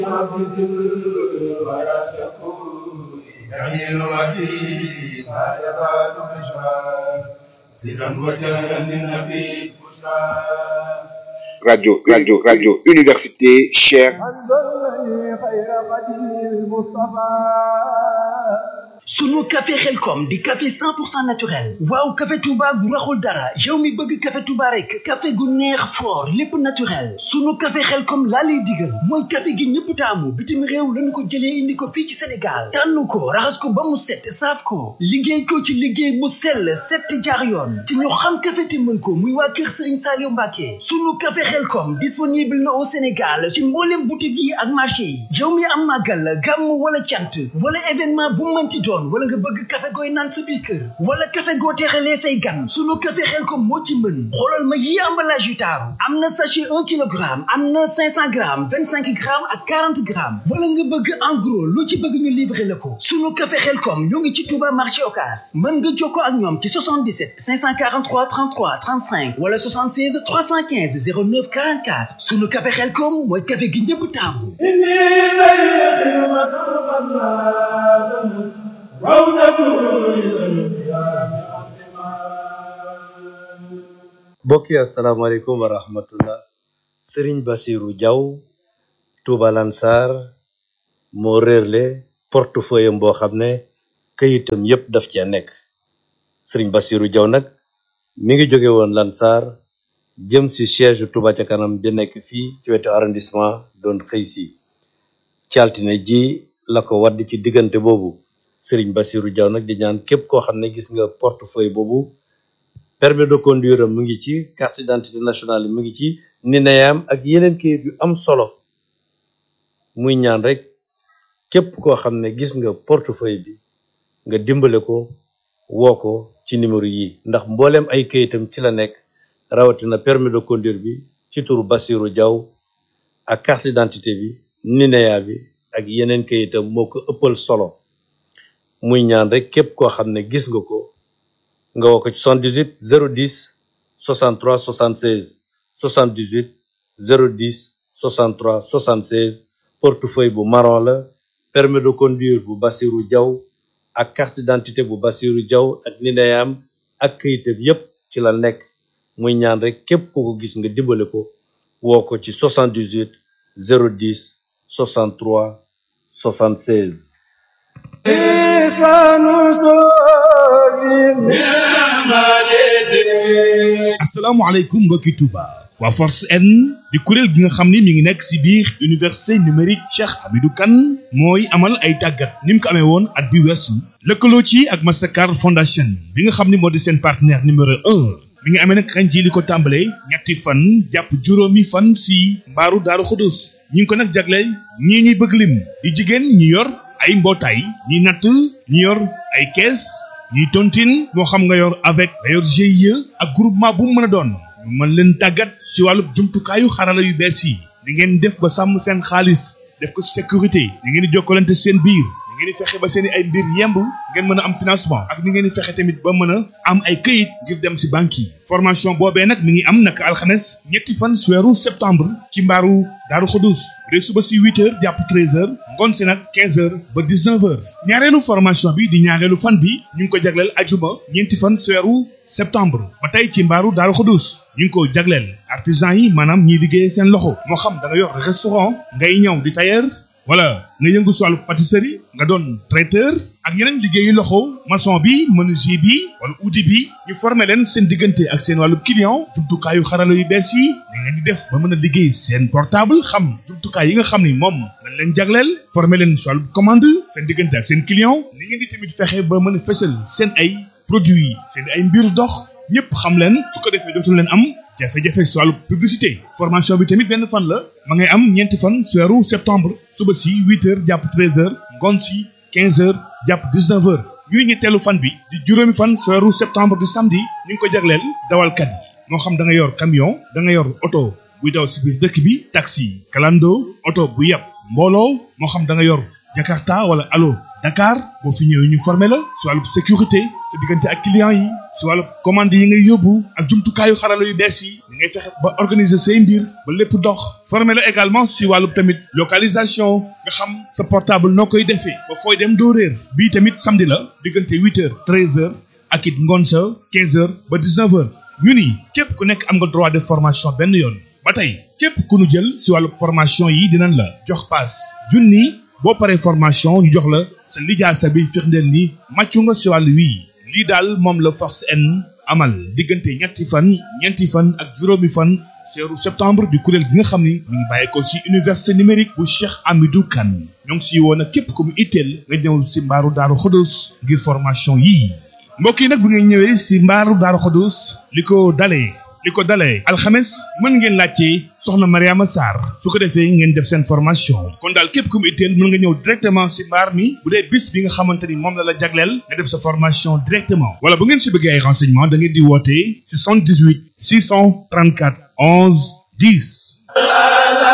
جميل مدين لا يزال بشرى سرا وجهرا للنبي بشرى radio radio radio université Cheikh sunu café xelkom di café 100% naturel waaw café touba gu raxul dara yow mi bëgg café touba rek café gu neex fort lépp naturel sunu café xelkom laa lay digal mooy café gi ñëpp taamu bitim réew lañu ko jëlee indi ko fii ci sénégal tànn ko raxas ko ba mu set saaf ko liggéey ko ci liggéey mu sell set jaar yoon te ñu xam café te mën ko muy waa kër sëriñ Saliou Mbacke sunu café xelkom disponible na au sénégal ci mboolem boutique yi ak marché yi yow mi am màggal gàmm wala cant wala événement bu mënti doon wala nga bëgg café gooy naan sa biir kër wala café goo teexalee say gan sunu café xel ko moo ci mën xoolal ma yi emballage yu taaru am na sachet un kilogramme am na cinq cent grammes vingt cinq grammes ak quarante grammes wala nga bëgg en gros lu ci bëgg ñu livrer la ko sunu café xel kom ñoo ngi ci Touba marché Ocass mën nga jokkoo ak ñoom ci 77 543 33 35 wala 76 315 09 44 sunu café xel kom mooy café gi ñëpp taamu mbokk yi asalaamaaleykum wa rahmatullah sëriñ basiru jaw tuuba lansar moo réerle portefeuille am boo xam ne këyitam yépp daf cee nekk sëriñ basiru jaw nag mi ngi jóge woon lansar jëm si siège tuuba ca kanam bi nekk fii ci wetu arrondissement doon xëy si ci altine ji la ko wadd ci diggante boobu sëriñ basiru jaw nag di ñaan képp koo xam ne gis nga portefeuille boobu permis de conduire am mu ngi ci carte d'identité nationale mu ngi ci nineyam ak yeneen kayit yu am solo muy ñaan rek képp koo xam ne gis nga portefeuille bi nga dimbale ko woo ko ci numéro yi ndax mbooleem ay kayitam ci la nekk rawatina permis de conduire bi ci turu Basiru Jaw ak carte d'identité bi nineya bi ak yeneen kayitam moo ko ëppal solo muy ñaan rek képp koo xam ne gis nga ko nga woo ko ci 78 010 63 76 78 010 63 76 portefeuille bu marron la permis de conduire bu Bassirou Diaw ak carte d'identité bu Bassirou Diaw ak nineyam ak këyitam yépp ci la nekk muy ñaan rek képp ku ko gis nga dimbale ko woo ko ci 78 010 63 76 asalaamaaleykum mbokki Touba waa force N di kuréel gi nga xam ni mi ngi nekk si biir université numérique Cheikh Hamidou Kane mooy amal ay tàggat ni mu ko amee woon at bi weesu lëkkaloo ci ak Mastercard Foundation bi nga xam ni moo di seen partenaire numéro un mi ngi amee nag ren ji li ko tàmbalee ñetti fan jàpp juróomi fan si mbaaru Daaru Xudus ñu ngi ko nag jagleel ñii ñuy bëgg lim di jigéen ñi yor ay mbootaay ñi natt ñi yor ay kees ñuy tontine moo xam nga yor avec nga yor GIE ak groupement bu mu mën a doon ñu mën leen tàggat si wàllu jumtukaayu xarala yu bees yi ni ngeen def ba sàmm seen xaalis def ko sécurité ni ngeen di jokkalante seen biir ni ngeen di fexe ba seen i ay mbir yemb ngeen mën a am financement ak ni ngeen di fexe tamit ba mën a am ay këyit ngir dem si banque yi formation boobee nag mi ngi am naka alxames ñetti fan si weeru septembre ci mbaaru daaru xudus bu dee suba si huit heures jàpp treize heures ngoon si nag quinze heures ba dix neuf heures ñaareelu formation bi di ñaareelu fan bi ñu ngi ko jagleel ajuma ñeenti fan si weeru septembre ba tey ci mbaaru daaru xudus ñu ngi ko jagleel artisan yi maanaam ñiy liggéey seen loxo moo xam da nga yor restaurant ngay ñëw di tailleur wala nga yëngu si wàllu pâtisserie nga doon traiteur ak yeneen liggéeyu loxo maçon bi menuisier bi wala outil bi ñu former leen seen diggante ak seen wàllu client jumtukaayu xarala yu bees yi da ngeen di def ba mën a liggéey seen portable xam jumtukaay yi nga xam ni moom lañ leen jagleel former leen si wàllu commande seen diggante ak seen client ni ngeen di tamit fexe ba mën a fësal seen ay produits seen ay mbir dox ñëpp xam leen su ko defee dootul leen am jafe-jafe si wàllu publicité formation bi tamit benn fan la ma ngay am ñeenti fan si weeru septembre suba si huit heures jàpp treize heures ngoon si quinze heures jàpp dix neuf heures ñuy ñetteelu fan bi di juróomi fan si weeru septembre di samedi ñu ngi ko jagleel dawalkat yi moo xam da nga yor camion da nga yor oto buy daw si biir dëkk bi taxi kalando oto bu yàpp mbooloo moo xam da nga yor jakarta wala alo Dakar boo fi ñëwee ñu formé la si wàllu sécurité sa diggante ak clients yi si wàllu commande yi ngay yóbbu ak jumtukaayu xarala yu bees yi da ngay fexe ba organiser say mbir ba lépp dox formé la également si wàllu tamit localisation nga xam sa portable noo koy defee ba fooy dem doo réer bii tamit samedi la diggante huit heures treize heures ak it ngoon sa quinze heures ba dix neuf heures ñu ni képp ku nekk am nga droit de formation benn yoon ba tey képp ku nu jël si wàllu formation yi dinañ la jox paas junni boo paree formation ñu jox la sa lijaasa bi firndeel ni màccu nga si wàllu wii lii daal moom la force N amal diggante ñetti fan ñeenti fan ak juróomi fan seeru septembre di kuréel gi nga xam ni mi ngi bàyyeekoo si université numérique bu Cheikh Amidou Kane ñoo ngi si woon ak képp ku mu itteel nga ñëw si mbaaru Daaru Xodos ngir formation yii mbokk yi nag bu ngeen ñëwee si mbaaru Daaru Xodos li ko dalee li ko dalee alxames mën ngeen laajte soxna Mariama Sarr su ko defee ngeen def seen formation kon daal képp ku mu itteel mën nga ñëw directement si mbaar mi bu dee bis bi nga xamante ni moom la la jagleel nga def sa formation directement wala bu ngeen si bëggee ay renseignement da ngeen di woote 78 634 11 10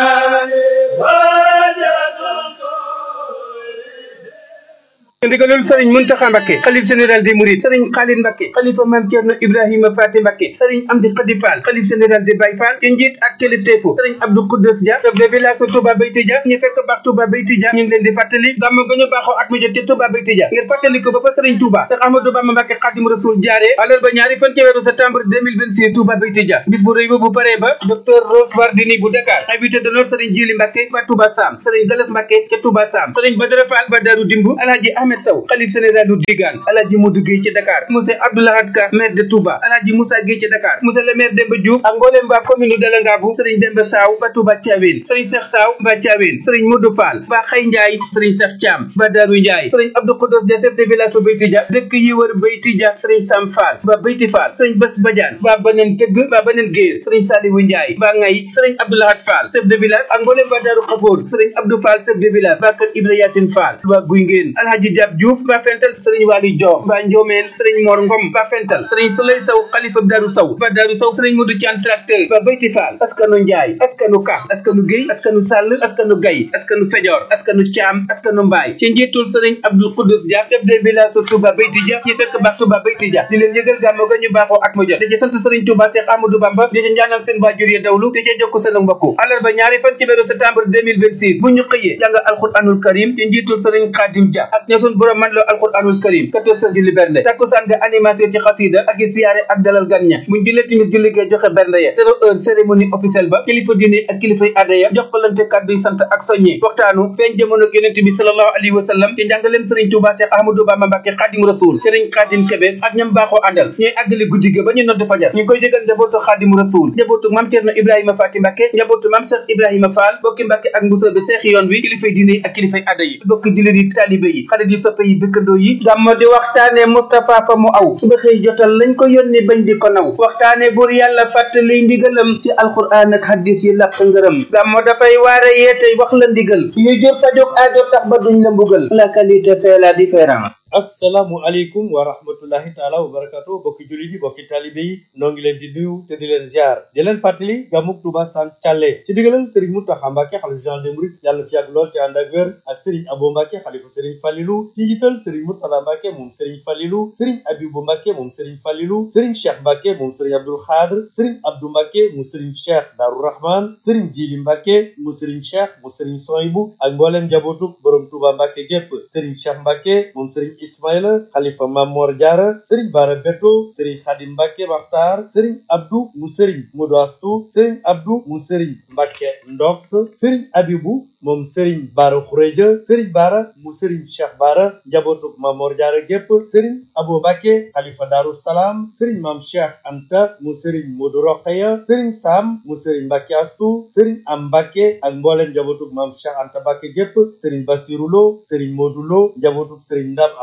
ndigalul sëriñ Muntaxa Mbakke xalif général des Mourides sëriñ Xaalid Mbakke xalifa maam Cerno Ibrahima Faati Mbakke sëriñ Amdi Xadi Fall xalif général des Baye Fall ci njiit ak kilifteefu sëriñ Abdou Koudous Dia chef de village Touba Bayti Dia ñu fekk baax Touba Bayti Dia ñu ngi leen di fàttali gàmm ga ñu baaxoo at mu jot ci Touba Bayti Dia ngir fàttali ko ba fa sëriñ Touba Cheikh Ahmadou Bamba Mbakke Xadim Rasul jaaree àllarba ñaari fan ci weeru septembre 2026 Touba Bayti Dia bis bu rëy ba bu paree ba docteur Rose Wardini bu Dakar invité d'honneur sëriñ Jili Mbakke ba Touba Sam sëriñ Galas Mbakke ca Touba Sam sëriñ Badara Fall ba Daru Dimbu Alhaji Ahmed Sow xalif général du Digaan Alhaji Modou Gueye ci Dakar monsieur Abdoulahad Ka maire de Touba Alhaji Moussa Gueye ci Dakar monsieur le maire Demba Diouf ak mbooleem waa commune de Dalangaabu sëriñ Demba Saaw ba Touba Thiawéne sëriñ Cheikh Saaw ba Thiawéne sëriñ Modou Fall ba Xay Ndiaye sëriñ Cheikh Thiam ba Darou Ndiaye sëriñ Abdou Khodos de chef de village ba Beyti Dia dëkk yi wër Beyti Dia sëriñ Sam Fall ba Beyti Fall sëriñ Bés Badiane ba Baneen Tëgg ba Baneen Géer sëriñ Saliwu Ndiaye ba Ngay sëriñ Abdoulahad Fall chef de village ak mbooleem waa Darou Khafour sëriñ Abdou Fall chef de village ba kër Ibra Yacine Fall ba Guy Ngeen Alhaji Diab Diouf ba Fentel sëriñ Wali Diop ba Ndiomeen sëriñ Mor Ngom ba Fental sëriñ Souley Sow xalifa Darou Sow ba Darou Sow sëriñ Modou Thian tracteur ba Beyti Fall askanu Ndiaye askanu Ka askanu Guèye askanu Sall askanu Gaye askanu Fejor askanu Thiam askanu Mbaye ci njiitul sëriñ Abdou Koudous Dia chef de village su Touba Beyti Dia ñu fekk baax Touba Beyti Dia di leen yëgal gàmmu ga ñu baaxoo at mu jot di ci sant sëriñ Touba Cheikh Amadou Bamba di ci ñaanal seen waajur yi dawlu di ci jokk seen mbokku àllarba ñaari fan ci weeru septembre 2026 bu ñu xëyee jàng alquranul karim ci njiitul sëriñ Khadim Dia ak ña sun borom man loo alquranul karim 14 heures julli bernde takkusaan ga animation ci xasida ak i siyaare ak dalal gan ña buñ jullee timis julli gee joxe bernde ya zéro heure cérémonie officielle ba kilifa diine ak kilifay aada ya jokkalante kàddu yi sant ak soññi waxtaanu feeñ jamono yonente bi sallallahu alayhi wa sallam ci njàngaleem sëriñ Touba Cheikh Ahmadou Bamba Mbacké Khadim Rasoul sëriñ Khadim Kébé ak ñam baaxoo àndal ñooy àggali guddi ga ba ñu nodd fajar ñu koy jégal njabootu Khadim Rasoul njabootu mam Cerno Ibrahima Faty Mbacké njabootu mam Cheikh Ibrahima Fall bokki Mbacké ak Moussa bi seexi yoon wi kilifay diine ak kilifay aada yi bokki dilir yi talibé yi xarit yi soppe yi dëkkandoo yi gàmmo di waxtaane Moustapha fa mu aw ba xëy jotal lañ ko yónni bañ di ko naw waxtaane buur yàlla fàttali ndigalam ci alquran ak hadis yi làq ngërëm gàmmo dafay waare yeete wax la ndigal yuy jur fajog aajo tax ba duñ la mbugal la qualité fait la différence assalaamu aleykum wa rahmatullahi taala wa barakatu bokki jullit yi bokki talibe yi noo ngi leen di nuyu te di leen ziar di leen fàttali gàmmug Touba Sam Thialé ci digalal Serigne Mountakha Mbacké xalifa général des mourides yàlla na fi yàgg lool te ànd ak wér ak Serigne Abo Mbacké xalifa Serigne Falilou ci njiital Serigne Mourtada Mbacké moom Serigne Falilou Serigne Abibou Mbacké moom Serigne Falilou Serigne Cheikh Mbacké moom Serigne Abdoul Khadr Serigne Abdou Mbacké mu Serigne Cheikh Darou Rahman Serigne Djili Mbacké mu Serigne Cheikh mu Serigne Soyibou ak mbooleem njabootu borom Touba Mbacké gépp Serigne Cheikh Mbacké moom Serigne Ismaïla xalifa Mamor Diarra Serigne Bara Beto Serigne Khadim Mbacké Makhtar Serigne Abdou mu Serigne Modou Astou Serigne Abdou mu Serigne Mbacké Ndok Serigne Abibou moom Serigne Bara Khourédia Serigne Bara mu Serigne Cheikh Bara njabootu Mamor Diarra gépp Serigne Abo Mbacké xalifa Darou Salam Serigne Mam Cheikh Anta mu Serigne Modou Rokhaya Serigne Sam mu Serigne Mbacké Astou Serigne Am Mbacké ak mbooleem njabootu Mam Cheikh Anta Mbacké gépp Serigne Bassirou Lo Serigne Modou Lo njabootu Serigne Ndam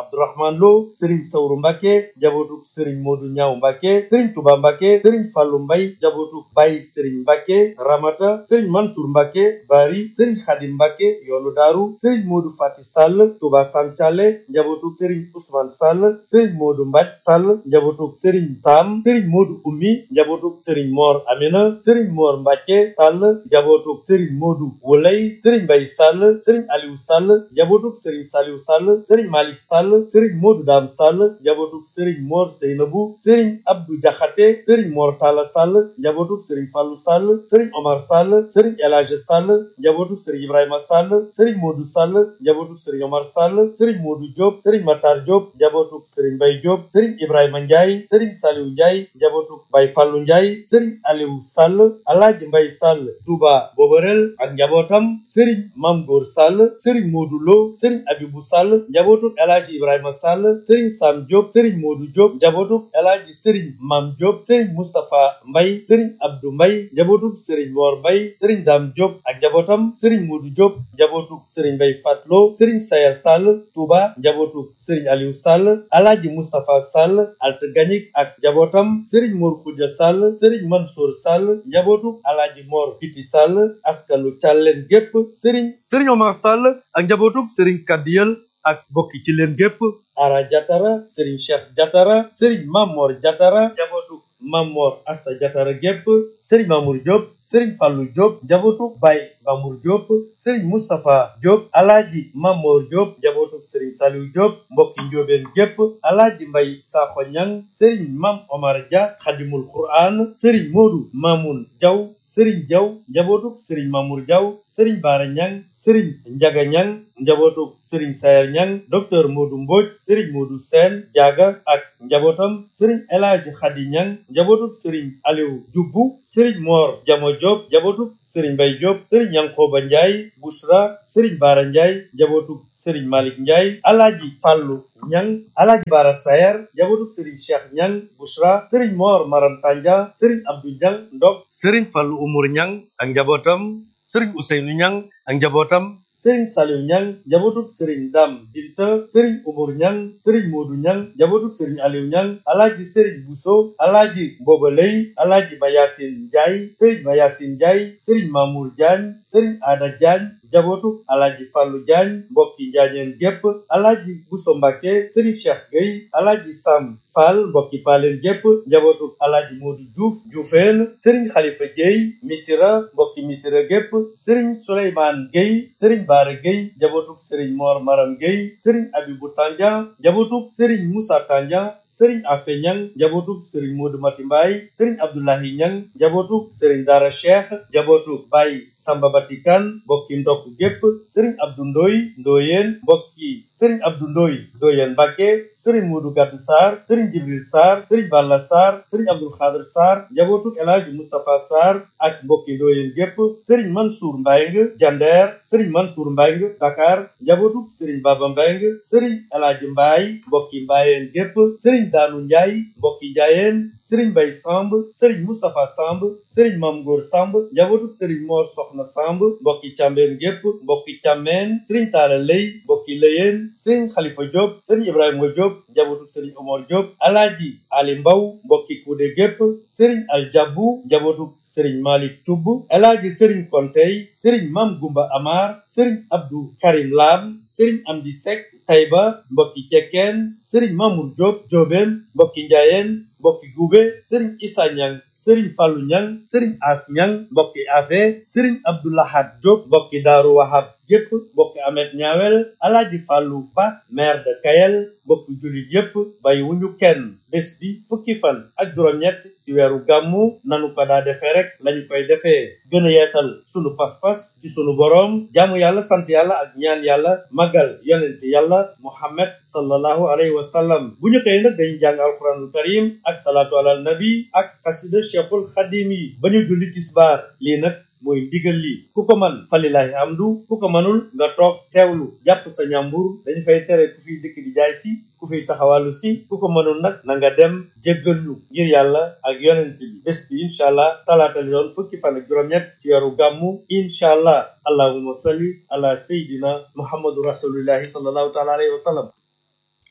Abdourahman Lo sëriñ Sawru Mbàkke njabootu sëriñ Moodu Ñaaw Mbàkke sëriñ Tuba Mbàkke sëriñ Fàllu Mbay njabootu Baay sëriñ Mbàkke Ramata sëriñ Mansour Mbàkke Bari sëriñ Xadim Mbàkke yoonu daaru sëriñ Moodu Fati Sall Tuba Sancale njabootu sëriñ Ousmane Sall sëriñ Moodu Mbaj Sall njabootu sëriñ Taam sëriñ Moodu Ummi njabootu sëriñ Moor Amina sëriñ Moor Mbàkke Sall njabootu sëriñ Moodu Wulay sëriñ Mbay Sall sëriñ Aliou Sall njabootu sëriñ Saliou Sall sëriñ Malick Sall sëriñ Moodu Daam Sall njabootu sëriñ Moor Seynabu sëriñ Abdou Jaxate sëriñ Moor Talla Sall njabootu sëriñ Fallu Sall sëriñ Omar Sall sëriñ El Hadj Sall njabootu sëriñ Ibrahima Sall sëriñ Moodu Sall njabootu sëriñ Omar Sall sëriñ Moodu Diop sëriñ Matar Diop njabootu sëriñ Mbay Diop sëriñ Ibrahima Ndiaye sëriñ Saliou Ndiaye njabootu Bay Fallu Ndiaye sëriñ Aliou Sall Alaaji Mbay Sall Touba Boborel ak njabootam sëriñ Mam Góor Sall sëriñ Moodu Lo sëriñ Abibu Sall njabootu Alaaji Ibrahima Sall sëriñ Sam Diop sëriñ Moodu Diop njabootu Alaaji sëriñ Mam Diop sëriñ Mustapha Mbay sëriñ Abdou Mbay njabootu sëriñ Mor Mbay sëriñ Dam Diop ak njabootam sëriñ Moodu Diop njabootu sëriñ Mbay Fatlo sëriñ Sayar Sall Touba njabootu sëriñ Aliou Sall Alaaji Mustapha Sall Alt Gañik ak njabootam sëriñ Mor Xuja Sall sëriñ Mansour Sall njabootu Alaaji Mor Piti Sall askanu Càlleen gépp sëriñ sëriñ Omar Sall ak njabootu sëriñ Kadiyel ak bokki ci leen gépp Ara Jatara sëriñ Cheikh Jatara sëriñ Mamor Jatara njabootu Mamor Asta Jatara gépp sëriñ Mamour Diop sëriñ Fallou Diop njabootu Baye Mamour Diop sëriñ Moustapha Diop alaaji Mamor Diop njabootu sëriñ Saliou Diop mbokki njóobeen gépp alaaji Mbay Sakho Ñang sëriñ Mam Omar Dia xadimul Quran sëriñ Modou Mamoun Diaw sëriñ Diaw njabootu sëriñ Mamour Diaw sëriñ Baara Ñang sëriñ Njaga Ñang njabootu sëriñ Sayer Ñang docteur Modou Mbodj sëriñ Modou Sène Diaga ak njabootam sëriñ El Hadji Khady Ñang njabootu sëriñ Aliou Dioubou sëriñ Mor Jamo Diop njabootu sëriñ Mbay Diop sëriñ Yankoba Ndiaye Bouchra sëriñ Baara Ndiaye njabootu sëriñ Malick Ndiaye alaaji Fàllu Ñang alaaji Baara Sayer njabootu sëriñ Cheikh Ñang Bouchra sëriñ Mor Maram Tanja sëriñ Abdou Ñang Ndok sëriñ Fàllu Umur Ñang ak njabootam sëriñ Ousseynou Ñang ak njabootam sëriñ Saliou Ñang njabootu sëriñ Dam Binta sëriñ Umur Ñang sëriñ Moodu Ñang njabootu sëriñ Aliou Ñang alaaji sëriñ Bousso alaaji Mboba Lay alaaji Mayasin Njaay sëriñ Mayasin Njaay sëriñ Mamour Diagne sëriñ Ada Diagne njabootu alaaji Fàllu Diagne mbokki njaañeen gépp alaaji Bousso Mbàkke sëriñ Cheikh Gueye alaaji Sam Fall mbokki paaleen gépp njabootu alaaji Moodu Diouf Dioufeen sëriñ Xalifa Gueye Misira mbokki Misira gépp sëriñ Souleymane Gueye sëriñ Baara Gueye njabootu sëriñ Mor Maram Gueye sëriñ Abibu Tandian njabootu sëriñ Moussa Tandian sëriñ Afe Ñang njabootu sëriñ Moodu Mati Mbaay sëriñ Abdoulahi Ñang njabootu sëriñ Dara Cheikh njabootu Baay Samba Batikan mbokki ndokk gépp sëriñ Abdou Ndoy Ndoyeen mbokki sëriñ Abdou Ndoy Ndoyeen Mbàkke sëriñ Moodu Gàdd Sarr sëriñ Jibril Sarr sëriñ Balla Sarr sëriñ Abdul Xaadir Sarr njabootu El Hadji Moustapha Sarr ak mbokki Ndoyeen gépp sëriñ Mansour Mbayng Jander sëriñ Mansour Mbayng Dakar njabootu sëriñ Baba Mbayng sëriñ El Hadji Mbaay mbokki Mbaayeen gépp sëriñ Daanu Njaay mbokki Njaayeen sëriñ Bay Samb sëriñ Moustapha Samb sëriñ Mam Góor Samb njabootu sëriñ Moor Soxna Samb mbokki Càmbeen gépp mbokki Càmmeen sëriñ Taala Lay mbokki Lëyeen sëriñ Xalifa Diop sëriñ Ibrahima Diop njabootu sëriñ Omar Diop Alaaji Ali Mbaw mbokki Kuude gépp sëriñ Aljabu njabootu sëriñ Malik Cubb Alaaji sëriñ Kontey sëriñ Mam Gumba Amar sëriñ Abdou Karim Lam sëriñ Amdi Sek Tayba mbokki Cekkeen sëriñ Mamour Diop Diobeen mbokki Njaayeen mbokki Gube sëriñ Issa Ñang sëriñ Fallu Ñang sëriñ As Ñang mbokki Afe sëriñ Abdoulahat Diop mbokki Daaru Wahab yépp mbokki Amet Ñaawel Alaaji Fallu Ba maire de Kayel mbokki jullit yépp bàyyi wuñu kenn bés bi fukki fan ak juróom-ñett ci weeru gàmmu nanu ko daa defee rek lañu koy defee gën a yeesal sunu pas-pas ci sunu boroom jaamu yàlla sant yàlla ak ñaan yàlla magal yonent yàlla muhammad sallallahu alayhi wa sallam bu ñu xëyee nag dañu jàng alquranul karim ak salaatu alal nabi ak xasida cheikhul xadim yi ba ñu julli tisbaar lii nag mooy ndigal li ku ko man falilahi amdu ku ko manul nga toog teewlu jàpp sa ñàmbur dañu fay tere ku fiy dëkk di jaay si ku fiy taxawalu si ku ko mënul nag na nga dem jéggal ñu ngir yàlla ak yonent bi bés bi incha allah talaata li doon fukki fan ak juróom-ñett ci weeru gàmmu incha allah allahumma salli ala sayidina muhammadu rasulillahi sallallahu taala alayhi wa sallam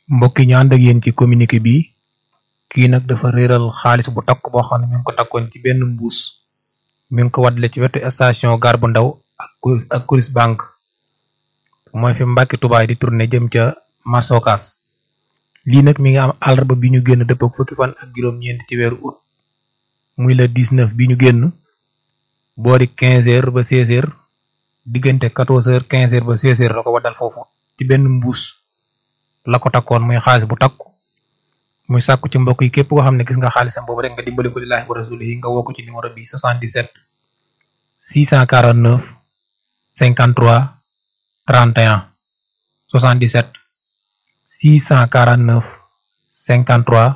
mbokk yi ñu ànd ak yéen ci communiqué bi kii nag dafa réeral xaalis bu takk boo xam ne mi ngi ko takkoon ci benn mbuus mi ngi ko waddale ci wetu station gare bu ndaw ak Coris ak Coris Bank mooy fi Mbàkke Tubaay di tourné jëm ca Masokas lii nag mi ngi am àllarba bi ñu génn dëpp ak fukki fan ak juróom-ñeent ci weeru août muy le 19 bi ñu génn boori 15 heures ba 16 heures diggante 14 heures 15 heures ba 16 heures la ko waddal foofu ci benn mbuus la ko takkoon muy xaalis bu takku muy sàkku ci mbokk yi képp koo xam ne gis nga xaalisam boobu rek nga dimbali ko lillaahi wa rasulihi nga woo ko ci numéro bi 77 649 53 31 77 649 53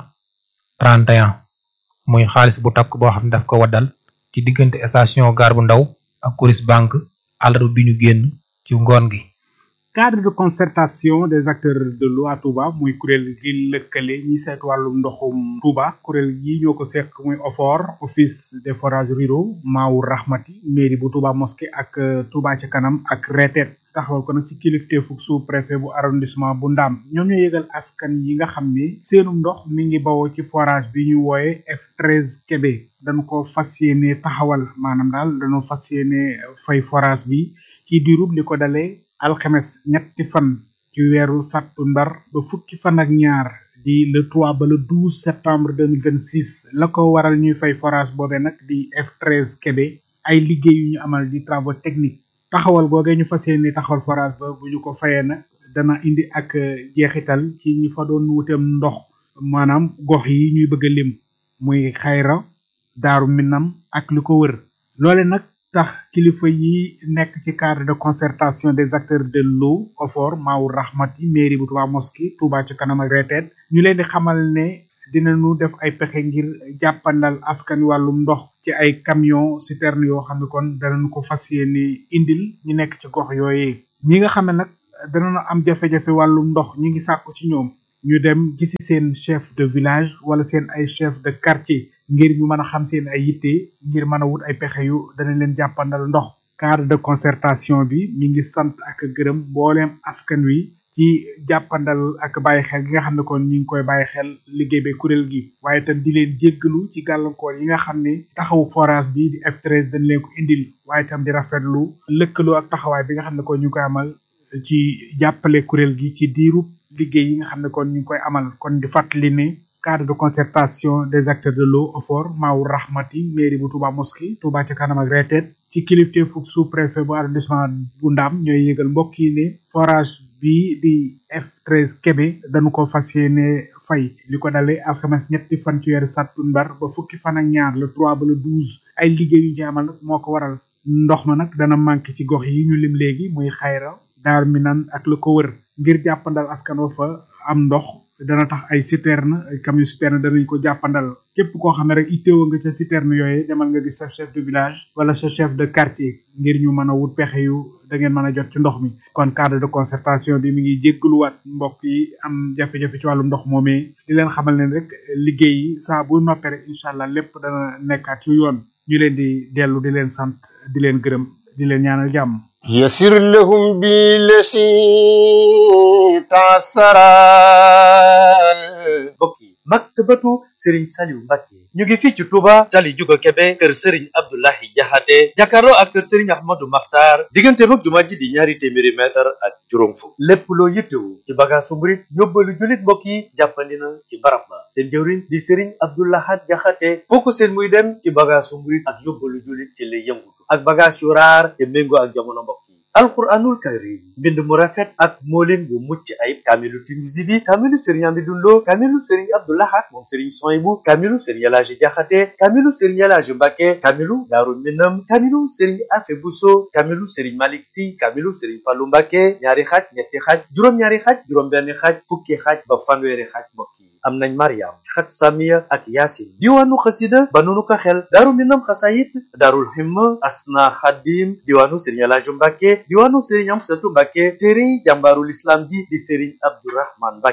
31 muy xaalis bu takk boo xam ne daf ko waddal ci diggante station gare bu ndaw ak Coris Bank àllarba bi ñu génn ci ngoon gi cadre de concertation des acteurs de l'eau à Touba muy kuréel gi lëkkale ñi seet wàllum ndoxum Touba kuréel gi ñoo ko seq muy OFOR office des forages ruraux Maawu Rahmati mairie bu Touba mosquée ak Touba ci kanam ak retet taxawal ko nag ci kilifteefug sous préfet bu arrondissement bu Ndaam ñoom ñoo yëgal askan yi nga xam ni seenum ndox mi ngi bawoo ci forage bi ñu wooye F13 Kébé dañu ko fas yéene taxawal maanaam daal dañoo fas yéene fay forage bi ci diirub li ko dalee alxames ñetti fan ci weeru sattumbar ba fukki fan ak ñaar di le 3 ba le 12 septembre 2026 la ko waral ñuy fay forage boobee nag di F13 Kébé ay liggéey yu ñu amal di travaux techniques taxawal googee ñu fas yéene taxawal forage ba bu ñu ko fayee nag dana indi ak jeexital ci ñi fa doon wuteem ndox maanaam gox yi ñuy bëgg a lim muy xayra daaru minam ak li ko wër loole nag tax kilifa yi nekk ci cadre de concertation des acteurs de l'eau OFOR Maawu Rahmati mairie bu Touba Mosquée Touba ci kanam ak reteet ñu leen di xamal ne dinañu def ay pexe ngir jàppandal askan wàllum ndox ci ay camion citerne yoo xam ne kon danañu ko fas yéene indil ñu nekk ci gox yooyee ñi nga xam ne nag danañu am jafe-jafe wàllum ndox ñi ngi sàkku ci ñoom ñu dem gisi seen chef de village wala seen ay chef de quartier ngir ñu mën a xam seen ay yitte ngir mën a wut ay pexe yu dana leen jàppandal ndox cadre de concertation bi mi ngi sant ak gërëm mbooleem askan wi ci jàppandal ak bàyyi xel gi nga xam ne kon ñu ngi koy bàyyi xel liggéey bi kuréel gi waaye itam di leen jéggalu ci gàllankoor yi nga xam ne taxawu forage bi di F13 dañ leen ko indil waaye itam di rafetlu lëkkaloo ak taxawaay bi nga xam ne kon ñu ngi koy amal ci jàppale kuréel gi ci diiru liggéey yi nga xam ne kon ñu ngi koy amal kon di fàttali ne cadre de concertation des acteurs de l'eau OFOR Maawu Rahmati mairie bu Touba Mosquée Touba ca kanam ak retet ci kilifteefu sous-préfet bu arrondissement bu Ndaam ñooy yëgal mbokk yi ne forage bi di F13 Kébé dañu ko fas yéene fay li ko dalee alxames ñetti fan ci weeru sàttumbar ba fukki fan ak ñaar le 3 ba le 12 ay liggéey yu ñu amal nag moo ko waral ndox ma nag dana manqué ci gox yi ñu lim léegi muy xayra daar minan ak la ko wër ngir jàppandal askan wa fa am ndox dana tax ay citerne ay camion citerne danañ ko jàppandal képp koo xam ne rek itteewa nga ca citerne yooyu demal nga gis sa chef de village wala sa chef de quartier ngir ñu mën a wut pexe yu da ngeen mën a jot ci ndox mi kon cadre de concertation bi mi ngi jéggaluwaat mbokk yi am jafe-jafe ci wàllu ndox moomee di leen xamal leen rek liggéey yi saa bu noppee rek incha allah lépp dana nekkaat ci yoon ñu leen di dellu di leen sant di leen gërëm di leen ñaanal jàmm يسر لهم بالذي تعسرا mbokk yi maktabatu sëriñ Saliou Mbacke ñu ngi fii ci Touba tali Juga Kebe kër sëriñ Abdoulahi Jaxate jàkkaarloo ak kër sëriñ Ahmadou Makhtar diggante mag jumaa ji di ñaari téeméeri mètre ak juróom fukk lépp loo yittewu ci bagaasu murit yóbbalu jullit mbokk yi jàppandi na ci barab ba seen jëwriñ di sëriñ Abdoulahat Jaxate foo ko seen muy dem ci bagaasu murit ak yóbbalu jullit ci lay yëngutu ak bagaas yu raar te méngoo ak jamono mbokk yi alquranul karim mbind mu rafet ak moolin bu mucc ayib kaamilu Tinusi bi kaamilu sëriñ Amidou Lo kaamilu sëriñ Abdoulahat moom sëriñ Soyibu kaamilu sëriñ Elaaji Jaxate kaamilu sëriñ Elaaji Mbàkke kaamilu Daaru Minam kaamilu sëriñ Afe Buso kaamilu sëriñ Malik Si kaamilu sëriñ Fallu Mbàkke ñaari xaaj ñetti xaaj juróom-ñaari xaaj juróom-benn xaaj fukki xaaj ba fanweeri xaaj mbokk yi am nañ Mariam xat Samiya ak Yaasin diwaanu xasida ba nunu ko xel Daaru Minam xasayit Daarul Himma Asna Xadim diwaanu sëriñ Elaaji Mbàkke diwaanu sëriñ Amsatu Mbàkke téere jàmbaarul islam ji di sëriñ Abdourahman Mbàkke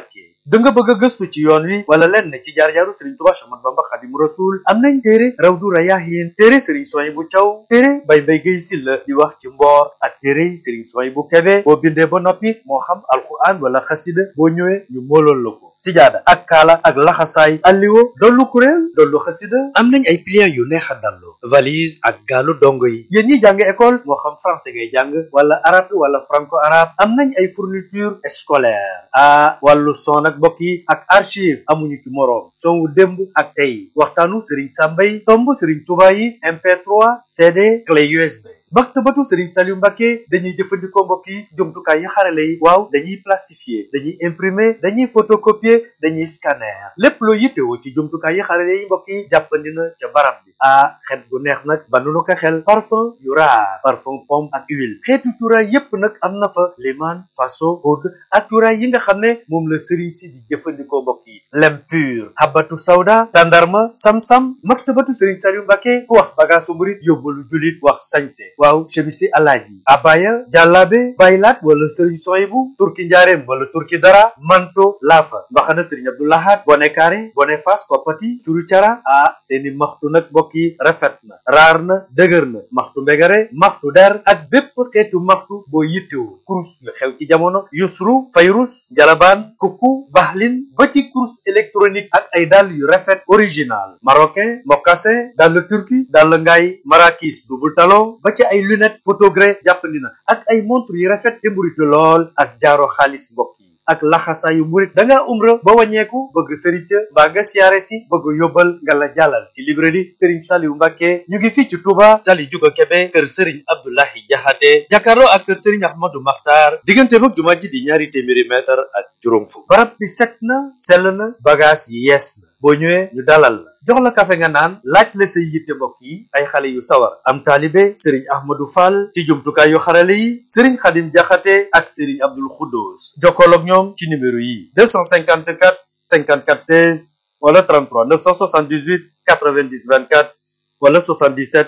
da nga bëgg a gëstu ci yoon wi wala lenn ci jaar-jaaru Serigne Touba Cheikh Ahmadou Bamba Khadimu Rasul am nañ téere Rawdu Rayaahin téere Serigne Souhaïbou Thiaw téere Baye Mbaye Guèye Sylla di wax ci mboor ak téere Serigne Souhaïbou Kébé boo bindee ba noppi moo xam alquran wala xasida boo ñëwee ñu moolool la ko sijaada ak kaala ak laxasaay alliwo dollu kuréel dollu xasida am nañ ay pliants yu neex a dallu valise ak gaalu dongo yi yéen ñi jàng école moo xam français ngay jàng wala arabe wala franco arabe am nañ ay fourniture scolaire ah wàllu son ak mbokk yi ak archive amuñu ci moroom son wu démb ak tey waxtaanu Serigne Samba yi tomb Serigne Touba yi MP3 CD clé USB maktabatu Serigne Saliou Mbacké dañuy jëfandikoo mbokk yi jumtukaay yi xarale yi waaw dañuy plastifier dañuy imprimer dañuy photocopier dañuy scanner lépp loo yittewoo ci jumtukaay yi xarale yi mbokk yi jàppandi na ca barab bi ah xet gu neex nag ba nu ko xel parfum yu raar parfum pomme ak huile xeetu cuuraay yépp nag am na fa liman faso oud ak cuuraay yi nga xam ne moom la Serigne si di jëfandikoo mbokk yi lem pur habatu sawda tandarma sam-sam maktabatu Serigne Saliou Mbacké ku wax bagaasu murit yóbbalu julit wax sañse waaw chemisi alaaji abaya jàllaabe baylaat wala sëriñ soyibu turki njaareem wala turki dara manto laafa mbaxana sëriñ abdoulahat bone kaare bone fas koppati curu cara ah seeni maxtu nag mbokk yi rafet na raar na dëgër na maxtu mbegare maxtu der ak bépp xeetu maxtu boo yittewu kurus yu xew ci jamono yusru fayrus jalabaan kukku baxlin ba ci kurus électronique ak ay dàll yu rafet original marocain mocassin dàll turki dàll ngaay marakis double talon ba ci ay lunette photogré jàppandi na ak ay montre yu rafet te mburitu lool ak jaaro xaalis mbokk yi ak laxasaayu murit da ngaa umra ba wàññeeku bëgg sërica mbaa nga siyaare si bëgg yóbbal nga la jàllal ci librairie Serigne Saliou Mbacké ñu ngi fii ci Touba tali juga Kébé kër Serigne Abdoulahi Jaxate jàkkaarloo ak kër Serigne Ahmadou Makhtar diggante mag jumaa ji di ñaari téeméeri mètre ak juróom fukk barab bi set na sell na bagage yi yees na boo ñëwee ñu dalal la jox la kafe nga naan laaj la say yitte mbokk yi ay xale yu sawar am taalibe Serigne Ahmadou Fall ci jumtukaay yu xarale yi Serigne Khadim Jaxate ak Serigne Abdoul Khoudous jokkool ak ñoom ci numéro yi 254 54 16 wala 33 978 90 24 wala 77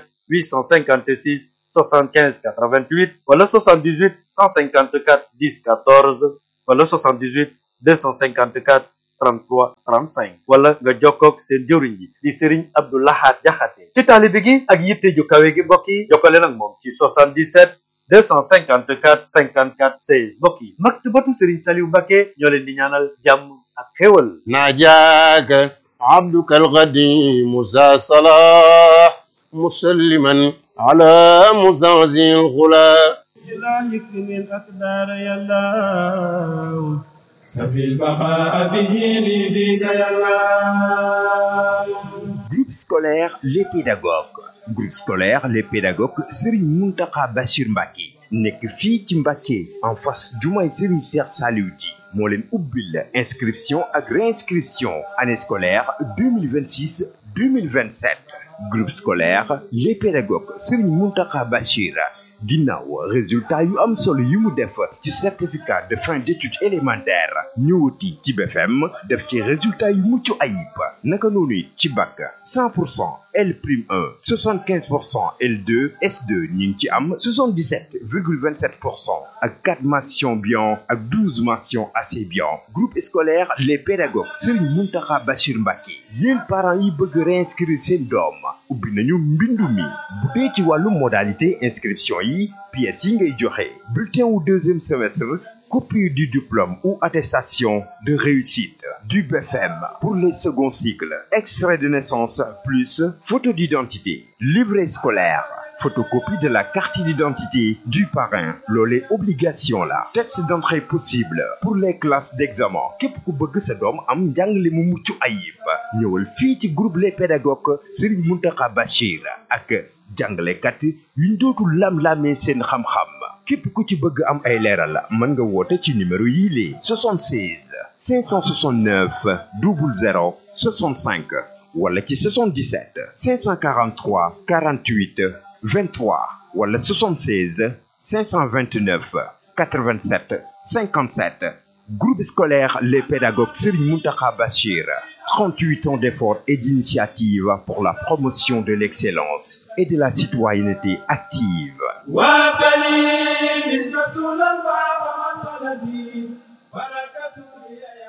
856 75 88 wala 78 154 10 14 wala 78 254 33 35 wala nga jokkoog seen jëwriñ bi di Serigne Abdou Lahad Jaxate ci taalibe gi ak yitte ju kawe gi mbokk yi jokkale nag moom ci 77 254 54 16 mbokk yi maktabatu Serigne Saliou Mbacké ñoo leen di ñaanal jàmm ak xéwal ناجاك عبدك القديم ذا صلاح مسلما على مزعزع الغلا إلهك من الأقدار يا الله سفي البقاء به لي بك يا الله Groupe scolaire Les Pédagogues groupe scolaire Les Pédagogues Serigne Mountakha Bachir Mbacké nekk fii ci Mbacké en face jumaay Serigne Cheikh Saliou Di moo leen ubbil inscription ak réinscription année scolaire 2026 2027 groupe scolaire Les Pédagogues Serigne Mountakha Bachir ginnaaw résultat yu am solo yi mu def ci certificat de fin d'études élémentaires ñëwati ci BFM def ci résultat yu mucc ayib naka noonu it ci bac 100 pour cent L prime 1 75 pour cent L2 S2 ñu ngi ci am 77 virgule 27 pour cent ak 4 mentions bien ak 12 mentions assez bien groupe scolaire les pédagogues Serigne Mountakha Bachir Mbacké yéen parents yi bëgg réinscrire seen doom ubbi nañu mbindu mi bu dee ci wàllu modalité inscription yi pièces yi ngay joxe bulletin wu deuxième semestre copie du diplôme ou attestation de réussite du BFM pour les seconds cycles extrait de naissance plus photo d'identité livret scolaire photocopie de la carte d'identité du parrain loolee obligation la test d'entrée possible pour les classes d'examen képp ku bëgg sa doom am njàngale mu mucc ayib ñëwal fii ci groupe les pédagogues Serigne Mountakha Bachir ak jàngalekat yuñ dootul lam-lamee seen xam-xam képp ku ci bëgg am ay leeral mën nga woote ci numéro yii les 76 569 00 65 wala ci 77 543 48 23 wala 76 529 87 57 groupe scolaire les pédagogues Serigne Mountakha Bachir 38 ans d'efforts et d'initiatives pour la promotion de l'excellence et de la citoyenneté active وابني من رسول الله ومسندي ولك سوريا